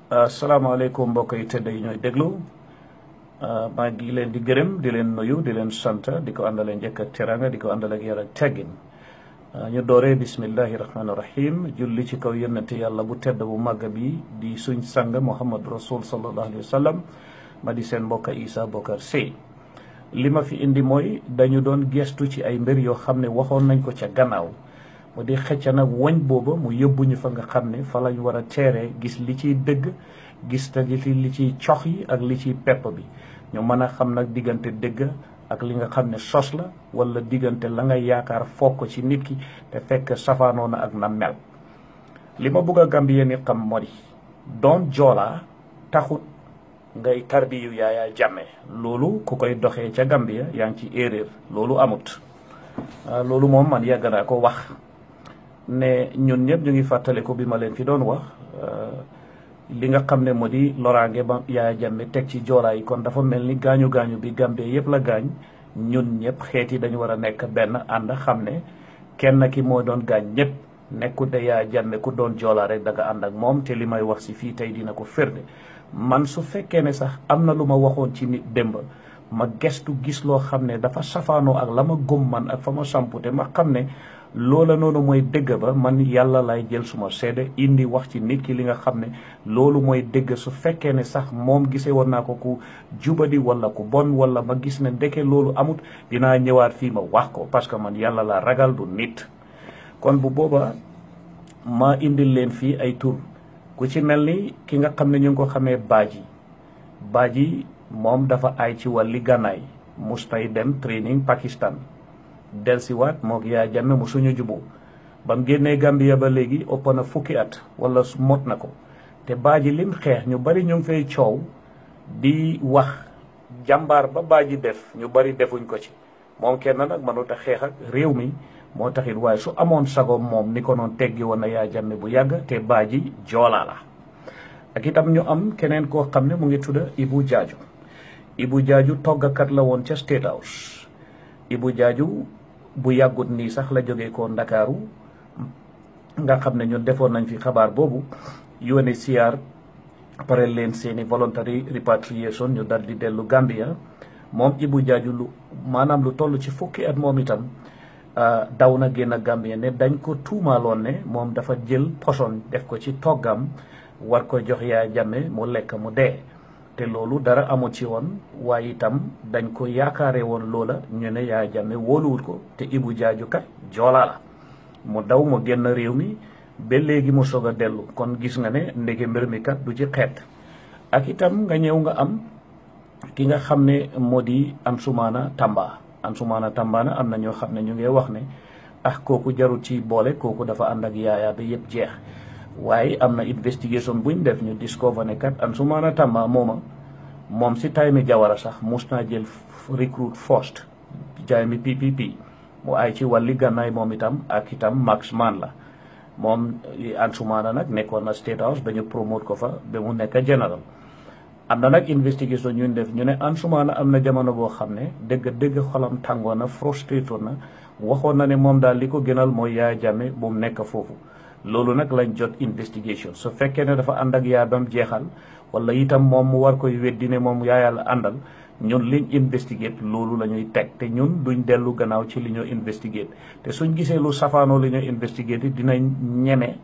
asalaamaaleykum mbokk yi tëdd yi ñooy déglu maa ngi leen di gërëm di leen nuyu di leen sant di ko àndale njëkk ak teranga di ko àndale ak yar ak teggin ñu dooree bismillahi rahmaani rahim julli ci kaw yónnente yàlla bu tedd bu màgg bi di suñ sang muhammad rasul sallallahu alayhi wa sallam ma di seen mbokk Issa Bokar Sey li ma fi indi mooy dañu doon gestu ci ay mbir yoo xam ne waxoon nañ ko ca gannaaw mu di xëcc nag woñ booba mu yóbbuñu fa nga xam ne fa lañ war a teeree gis li ciy dëgg gis te li ciy cox yi ak li ciy pepp bi ñu mën a xam nag diggante dëgg ak li nga xam ne sos la wala diggante la nga yaakaar foog ko ci nit ki te fekk safaanoo na ak na mel li ma bëgg a Gambie ni xam moo di doon joolaa taxut ngay tarbiyu Yaya Jammeh loolu ku koy doxee ca Gambia yaa ngi ci erreur loolu amut loolu moom man yàgg naa ko wax ne ñun ñëpp ñu ngi fàttaliku bi ma leen fi doon wax li nga xam ne moo di loraange ba Yaya Jammeh teg ci joolaa yi kon dafa mel ni gaañu gaañu bi Gambie yëpp la gaañ ñun ñëpp xeet yi dañu war a nekk benn ànd xam ne kenn ki moo doon gaañ ñëpp nekkut de Yaya Jammeh ku doon joolaa rek da nga ànd ak moom te li may wax si fii tey dina ko firnde man su fekkee ne sax am na lu ma waxoon ci nit démb ma gestu gis loo xam ne dafa safaanoo ak la ma gëm man ak fa ma sampute ma xam ne loola noonu mooy dëgg ba man yàlla lay jël suma seede indi wax ci nit ki li nga xam ne loolu mooy dëgg su fekkee ne sax moom gisee woon naa ko ku jubadi wala ku bon wala ma gis ne ndeke loolu amut dinaa ñëwaat fii ma wax ko parce que man yàlla laa ragal du nit kon bu booba ma indil leen fii ay tur ku ci mel ni ki nga xam ne ñu ngi ko xamee baaji baaji moom dafa ay ci wàlli gànnaay mustay dem training Pakistan delsiwaat moog Yaya Jammeh mu suñu jubu ba mu génnee Gambia ba léegi ëpp na fukki at wala mot na ko te baaji lim xeex ñu bari ñu ngi fay coow di wax jàmbaar ba baaji def ñu bari defuñ ko ci moom kenn nag mënut a xeex ak réew mi moo taxit waaye su amoon sago moom ni ko noon teggi woon na Yaya Jammeh bu yàgg te baaji joolaa la ak itam ñu am keneen koo xam ne mu ngi tudda Ibu Jaaju Ibu Jaaju toggakat la woon ca State House Ibu Jaaju bu yàggut nii sax la jógee ko Ndakaaru nga xam ne ñun defoon nañ fi xabaar boobu UNHCR pare leen seeni voluntary repatriation ñu dal di dellu Gambia moom Ibu Jaaju lu maanaam lu toll ci fukki at moom itam daw na génn Gambia ne dañ ko tuumaaloon ne moom dafa jël poson def ko ci toggam war ko jox Yaya Jammeh mu lekk mu dee te loolu dara amu ci woon waaye itam dañ ko yaakaare woon loola ñu ne Yaya Jammeh wóoluwut ko te Ibu Jaaju kat joolaa la mu daw mu génn réew mi ba léegi mu soog a dellu kon gis nga ne ndege mbir mi kat du ci xeet ak itam nga ñëw nga am ki nga xam ne moo di Ansoumana Tamba Ansoumana Tamba na am na ñoo xam ne ñu ngi wax ne ah kooku jarut ci boole kooku dafa ànd ak Yaya ba yëpp jeex waaye am na investigation buñ def ñu discover ne kat Ansoumana Tamba mooma moom si time Jawara sax mus naa jël recruit first jaay mi PPP mu ay ci wàlli gànnaay moom itam ak itam marksman la moom Ansoumana nag nekkoon na State House ba ñu promote ko fa ba mu nekk général am na nag investigation ñu def ñu ne Ansoumana am na jamono boo xam ne dëgg dëgg xolam tàngoon na frustré na waxoon na ne moom daal li ko gënal mooy Yaya Jammeh bu mu nekk foofu loolu nag lañ jot investigation su fekkee ne dafa ànd ak Yaya bam jeexal wala itam moom mu war koy weddi ne moom Yaya la àndal ñun liñ investigate loolu la ñuy teg te ñun duñ dellu gannaaw ci li ñoo investigate te suñ gisee lu safaanoo li ñoo investigate dinañ ñeme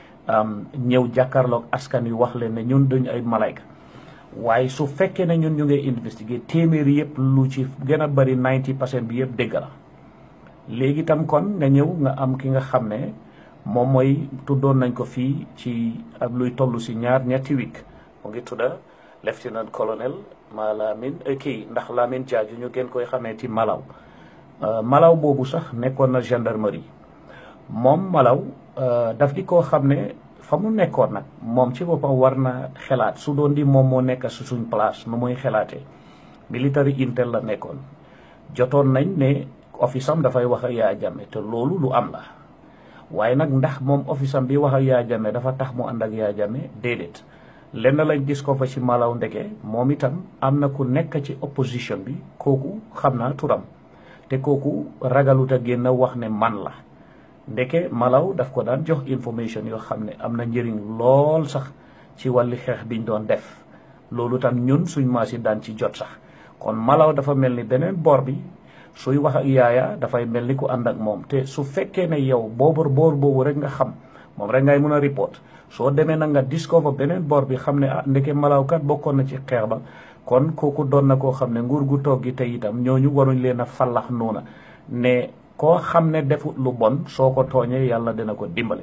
ñëw jàkkaarloog askan wi wax leen ne ñun duñ ay malayka waaye su fekkee ne ñun ñu ngi investigate téeméeri yëpp lu ci gën a bari 90 percent bi yëpp dégg la léegi itam kon nga ñëw nga am ki nga xam ne moom mooy tuddoon nañ ko fii ci ak luy toll si ñaar ñetti week mu ngi tudda lieutenant colonel ma Lamin kii ndax Lamin Jaaju ñu gën koy xamee ci Malaw Malaw boobu sax nekkoon na gendarmerie moom Malaw daf di koo xam ne fa mu nekkoon nag moom ci boppam war na xelaat su doon di moom moo nekk su suñ place nu muy xelaatee military intel la nekkoon jotoon nañ ne office am dafay wax ak Yaya Jammeh te loolu lu am la waaye nag ndax moom office am bi wax ak Yaya Jammeh dafa tax mu ànd ak Yaya Jammeh déedéet lenn lañ gis ko fa ci Malaw ndeke moom itam am na ku nekk ci opposition bi kooku xam naa turam te kooku ragalut a génn wax ne man la ndeke Malaw daf ko daan jox information yoo xam ne am na njëriñ lool sax ci wàlli xeex biñ doon def loolu tam ñun suñ maas yi daan ci jot sax kon malaw dafa mel ni beneen boor bi suy wax ak yaaya dafay mel ni ku ànd ak moom te su fekkee ne yow boobu boor boobu rek nga xam moom rek ngay mën a report soo demee nag nga discover beneen boor bi xam ne ah ndeke malaw kat bokkoon na ci xeex ba kon kooku doon na koo xam ne nguur gu toog gi tey itam ñooñu waruñ leen a fallax noona ne koo xam ne defut lu bon soo ko tooñee yàlla dina ko dimbale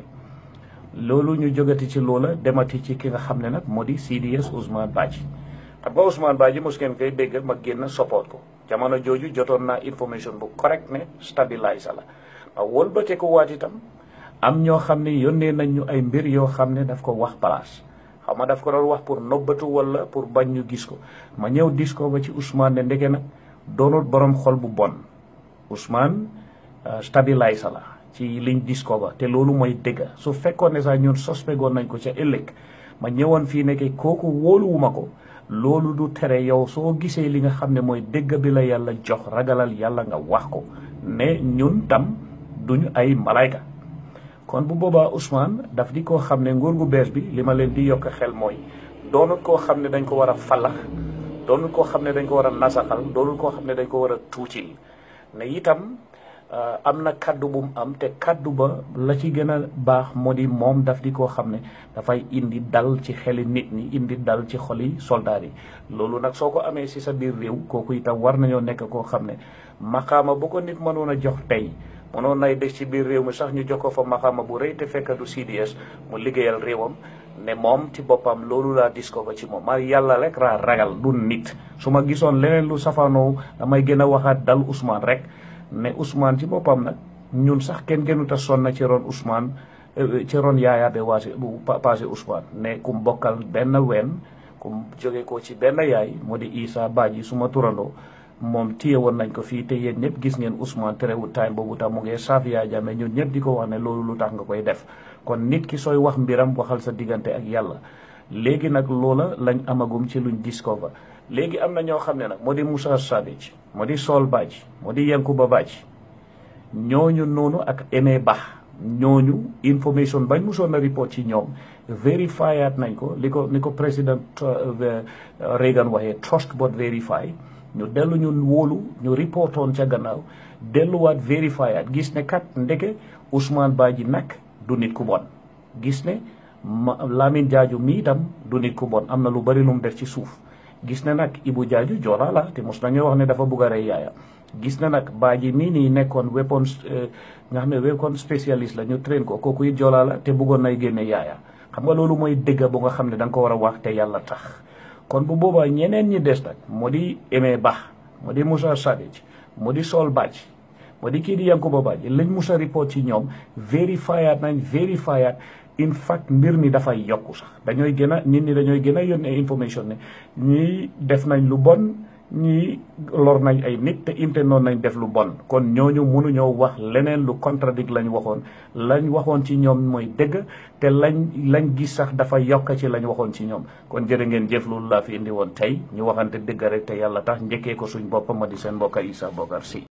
loolu ñu jógati ci loola demati ci ki nga xam ne nag moo di CDS Ousmane Badji xam nga Ousmane Badji mos ngeen koy dégg ma génn support ko jamono jooju jotoon naa information bu correct ne stabilise la ma wëlbate ko waat itam am ñoo xam ne yónnee nañ ñu ay mbir yoo xam ne daf ko wax place xam nga daf ko doon wax pour nobbatu wala pour bañ ñu gis ko ma ñëw dis ko ba ci Ousmane ne ndeke nag doonul borom xol bu bon Ousmane stabilise la ci liñ dis ko ba te loolu mooy dëgg su fekkoon ne sax ñun suspectoon nañ ko ca ëllëg ma ñëwoon fii nekke kooku wóoluwuma ko loolu du tere yow soo gisee li nga xam ne mooy dëgg bi la yàlla jox ragalal yàlla nga wax ko ne ñun tam duñu ay malayka kon bu boobaa Ousmane daf di koo xam ne nguur gu bees bi li ma leen di yokk xel mooy doonut koo xam ne dañ ko war a fallax doonut koo xam ne dañ ko war a nasaxal doonut koo xam ne dañ ko war a tuutil ne itam am na kaddu bu mu am te kaddu ba la ci gën a baax moo di moom daf di koo xam ne dafay indi dal ci xeli nit ñi indi dal ci xoli soldaar yi loolu nag soo ko amee si sa biir réew kooku itam war nañoo nekk koo xam ne maqaama bu ko nit mënoon a jox tey mënoon nay des ci biir réew mi sax ñu jox ko fa maqaama bu rëy te fekk du CDS mu liggéeyal réewam ne moom ci boppam loolu laa dis ko ba ci moom ma yàlla rek raa ragal du nit su ma gisoon leneen lu safaanoo damay gën a waxaat dal Ousmane rek ne Ousmane ci boppam nag ñun sax kenn gënut a sonna ci ron Ousmane ci ron yaaya be waase bu passé Ousmane ne kum bokkal benn ween kum jóge ko ci benn yaay moo di Issa Badji suma turandoo moom téye woon nañ ko fii te yéen ñëpp gis ngeen Ousmane terewul time boobu tam mu ngee saaf yaa jame ñun ñëpp di ko wax ne loolu lu tax nga koy def kon nit ki sooy wax mbiram waxal sa diggante ak yàlla léegi nag loola lañ amagum ci luñ discover léegi am na ñoo xam ne nag moo di Moussa Sadich moo di Sol Badji moo di Yankuba Badji ñooñu noonu ak Aimé Bah ñooñu information bañ musoon a report ci ñoom vérifiaat nañ ko li ko ni ko président Reagan waxee trust but verify ñu dellu ñu wóolu ñu reportoon ca gannaaw delluwaat vérifiaat gis ne kat ndeke Ousmane Badji nag du nit ku bon gis ne Lamin Jaaju mi itam du nit ku bon am na lu bari lu mu def ci suuf gis ne nag Ibu Jaaju joolaa la te mos nañoo wax ne dafa bugg a rey yaaya gis na nag Badji mii nii nekkoon weapon nga xam ne weapon spécialiste la ñu train ko kooku it joolaa la te buggoon nay génne yaaya xam nga loolu mooy dëgg bu nga xam ne da nga ko war a wax te yàlla tax kon bu boobaa ñeneen ñi des nag moo di Aimé Bah moo di Moussa Sadich moo di Sol Badji moo di kii di Yankuba Badji lañ Moussa report ci ñoom vérifiaat nañ vérifiaat in fact mbir mi dafay yokku sax dañooy gën a nit ñi dañooy gën a yónnee information ne ñii def nañ lu bon ñii lor nañ ay nit te inte noonu nañ def lu bon kon ñooñu mënuñoo wax leneen lu contradict lañ waxoon lañ waxoon ci ñoom mooy dëgg te lañ lañ gis sax dafa yokk ci lañ waxoon ci ñoom kon jërë ngeen jëf loolu laa fi indi woon tey ñu waxante dëgg rek te yàlla tax njëkkee ko suñ boppam ma di seen mbokk Essa Bokarr Sy